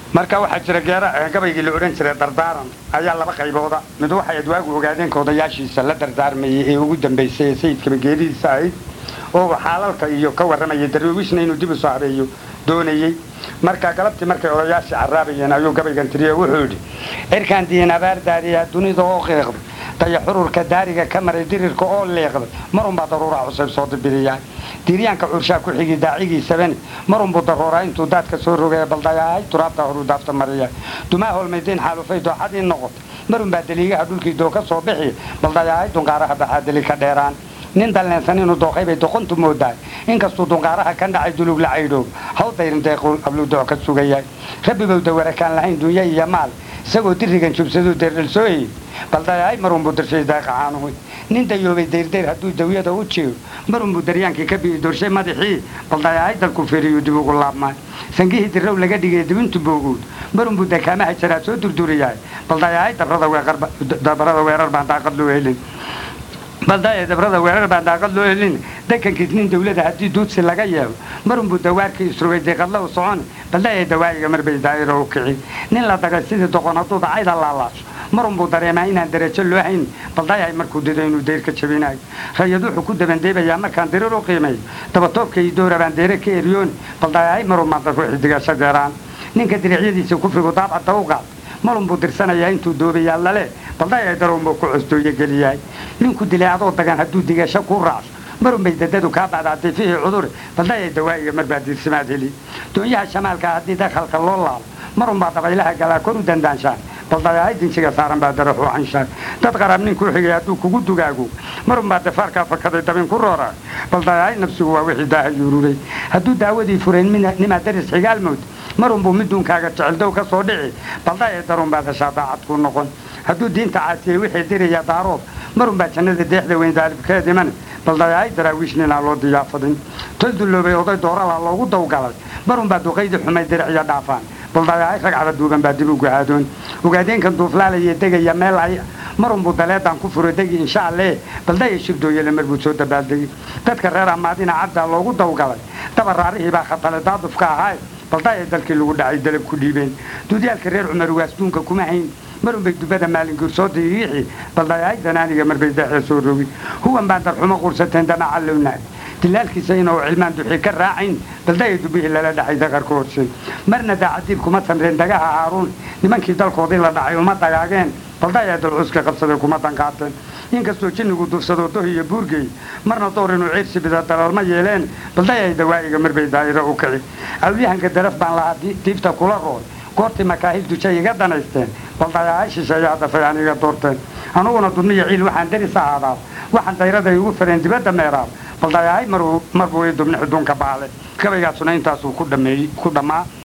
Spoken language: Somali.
marka waxaa jira geera gabaygii la odhan jiray dardaaran ayaa laba qaybooda mid waxay adwaagu ogaadeen ka odayaashiisa la dardaarmayay ee ugu dambaysay ee sayidkaba geeridiisa ahayd oo xaalalka iyo ka warramayay darwiishna inuu dib u soo habeeyo doonayey marka galabtii markay odayaashii caraabayeen ayuu gabaygan tiriye wuxuu yidhi cirkaan diin abaar daariyaa dunida oo qiiqday daya xururka daariga ka maray dirirka oo leeqday marunbaa daruuraa cusayb soo dibiriyaa diiryaanka curshaa ku xigi daacigiisabani marunbuu darooraa intuu daadka soo rogaya baldayahay turaabta horuu daafta mariya dumaa holmaydayn xaalufay dooxadii noqotay marunbaa daliigaha dhulkii doo ka soo bixiya baldayahay dunqaaraha baxaa deli ka dheeraan nin dalleensan inuu dooqay bay doqontu moodahay inkastuu dunqaaraha ka dhacay dulug la caydhoob haw dayrin deequu abludooc ka sugayahay rabbigow dawarakaan lahayn dunya iyo maal isagoo dirigan jubsaduu deerdhalsooyey baldayahay marunbuu dirshay daaqacaanuhu nin dayoobay dayrdayr hadduu dawyada u jeego marunbuu daryaankii ka bi'i dorshay madaxii baldayahay dalku feeriyuu dib ugu laabmay sangihii dirrow laga dhigay dibintu boogowd marunbuu dakaamaha jaraa soo durduriyahay baldayahay dabrada weerar baan daaqad loo helin baldaye dabrada weerar baan daaqad loo helin dekankiis nin dawlada haddii duudsi laga yeelo marunbuu dawaarkii isrogay deeqadla u socon baldaye dawaa'iga marbay daa'iro u kici nin la dagay sidii doqon hadduu dacayda laalaasho marunbuu dareemaa inaan darajo loo hayn baldayahay markuu dido inuu deyr ka jabinayo rayad wuxuu ku dabandeebayaa markaan dirir u qiimeeyo dabatoobka iyo doora baan deere ka eryooni baldayahay marunbaan dadku xidigasho deeraan ninka diricyadiisa kufrigu daabcadda u qaad marunbuu dirsanayaa intuu doobayaa lale baldayahay darunbuu ku costooyo geliyahay ninku dilay adoo dagan hadduu digasho kuu raacso marunbay dadadu kaa bacdaatay fihii cudure baldayahay dawaa'iga marbaa diirsimaad heli doonyaha shamaalka haddii dakhalka loo laalo marunbaa dabaylaha galaa kor u dandaanshaan baldayahay dinsiga saaran baa daraxu canshaan dad qaraab nin kuu xigay hadduu kugu dugaago marunbaa dafaarkaa fakaday dabin ku rooraa baldayahay nafsigu waa wixii daaha yuururay hadduu daawadii furayn nimaa daris xigaal mood marunbuu miduunkaaga jeceldow ka soo dhici baldayahay darunbaad heshaa daacad kuu noqon hadduu diinta caasiyey wixii diraya daaroob marunbaa jannada deexda weyn daalibkeed iman baldayahay daraawiish ninaa loo diyaafadin tol dulloobay oday dooralaa loogu dawgalay marunbaa duqaydii xumay diriciyo dhaafaan baldayahay ragcada duuban baa dib u gahaadoon ogaadeenkan duuflaalaya degaya meel ay marunbuu daleedaan ku furo degi insha alle baldaya shirdooyale marbuu soo dabaaldegi dadka reer amaadina caddaa loogu dawgalay dabaraarihii baa khatale daadufka ahaay baldaya dalkii lagu dhacay dalab ku dhiibeen duudyaalka reer cumar waasduunka kuma hayn marunbay dubada maalinguur soo diriixi baldayahay danaaniga marbay deexda soo rogi huwan baan darxumo qursateen damaca lownaag dilaalkiisa inuu cilmaan duxii ka raacayn baldaya dubihii lala dhacay daqarka horse marna daacadiib kuma samreen dagaha haaruun nimankii dalkoodii la dhacay uma dagaageen baldaya dalcuska qabsaday kuma danqaateen inkastoo jinnigu dufsado doh iyo buurgey marna door inuu ciirsi bida dalalma yeeleen baldayay dawaa'iga marbay daa'iro u kici awliyahanka daraf baan lahaa diibta kula rool goortii makaahil dujay iga danaysteen baldayahay shisheeyaa dafay aniga doorteen anuguna dudniya ciil waxaan daris ahaadaa waxaan dayraday ugu fareen dibadda meeraab baldayahay marbuu i dubni xuduunka baale gabaygaasuna intaasuu ku dhammaa